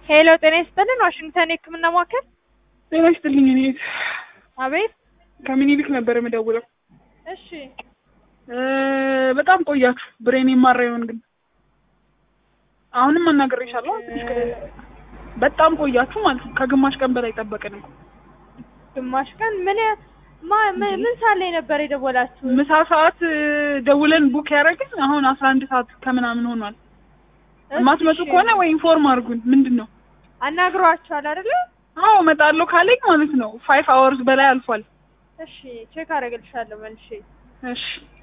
ሄሎ ጤና ይስጥልን ዋሽንግተን የህክምና ማዕከል ጤና ይስጥልኝ። እኔ አቤት ከምኒልክ ነበር የምደውለው። እሺ እ በጣም ቆያችሁ። ብሬን የማራየውን ግን አሁንም አናግሬሻለሁ። ትንሽ ከ- በጣም ቆያችሁ ማለት ነው። ከግማሽ ቀን በላይ ጠበቅን እኮ። ግማሽ ቀን ምን ማ ምን ምን ሳለ ነበር የደወላችሁ ምሳ ሰዓት እ፣ ደውለን ቡክ ያደረግን አሁን አስራ አንድ ሰዓት ከምናምን ሆኗል። የማትመጡ እሺ፣ ከሆነ ወይ ኢንፎርም አድርጉን። ምንድን ነው? አናግሯችኋል አይደለ አዎ እመጣለሁ ካለኝ ማለት ነው ፋይቭ አወርስ በላይ አልፏል። እሺ ቼክ አደርግልሻለሁ መልሼ እሺ